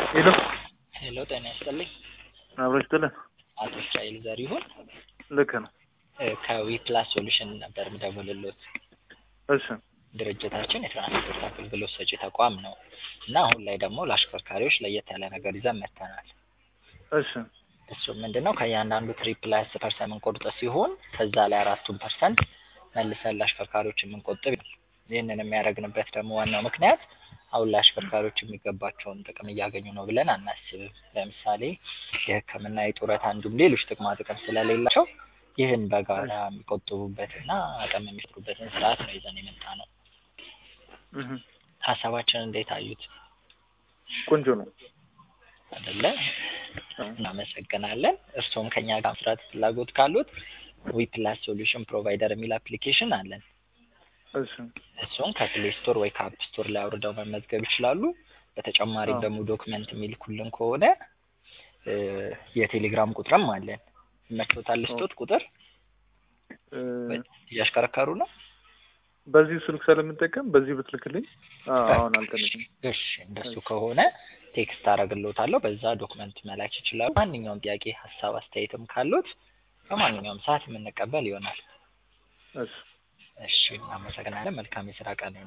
ሄሎ ሄሎ ጤና ይስጥልኝ። አብሮ ይስጥልን። አቶ እስራኤል ዘሪሁን ልክ ነው። ከዊ ፕላስ ሶሉሽን ነበር የምደውልልዎት። እሺ ድርጅታችን የትራንስፖርት አገልግሎት ሰጪ ተቋም ነው እና አሁን ላይ ደግሞ ለአሽከርካሪዎች ለየት ያለ ነገር ይዘን መጥተናል። እሺ እሱም ምንድን ነው ከእያንዳንዱ ትሪፕ ላይ አስር ፐርሰንት የምንቆርጥ ሲሆን ከዛ ላይ አራቱን ፐርሰንት መልሰን ለአሽከርካሪዎች የምንቆጥብ ይሆናል። ይህንን የሚያደርግንበት ደግሞ ዋናው ምክንያት አሁን ላይ አሽከርካሪዎች የሚገባቸውን ጥቅም እያገኙ ነው ብለን አናስብም። ለምሳሌ የሕክምና፣ የጡረታ እንዲሁም ሌሎች ጥቅማ ጥቅም ስለሌላቸው ይህን በጋራ የሚቆጥቡበትና አቅም የሚፈጥሩበትን ስርዓት ነው ይዘን የመጣ ነው። እህ ሀሳባችን እንዴት አዩት? ቆንጆ ነው። አይደለ? እናመሰግናለን። እርስዎም ከኛ ጋር መስራት ፍላጎት ካሉት ዊ ፕላስ ሶሉሽን ፕሮቫይደር የሚል አፕሊኬሽን አለን። እሺ እሱን ከፕሌይ ስቶር ወይ ከአፕ ስቶር ላይ አውርደው መመዝገብ ይችላሉ። በተጨማሪም አዎ። ደግሞ ዶክመንት የሚልኩልን ከሆነ እ የቴሌግራም ቁጥርም አለን። ይመችዎታል? ልስጦት ቁጥር እ እያሽከረከሩ ነው? በዚህ ስልክ ስለምጠቀም በዚህ ብትልክልኝ አ- አሁን አልተነኝም። እሺ እንደሱ ከሆነ ቴክስት አደርግልዎታለሁ። በዛ ዶክመንት መላክ ይችላሉ። ማንኛውም ጥያቄ፣ ሀሳብ፣ አስተያየትም ካሉት በማንኛውም ሰዓት የምንቀበል ይሆናል። እሺ እሺ እናመሰግናለን። መልካም የስራ ቀን ይሁን።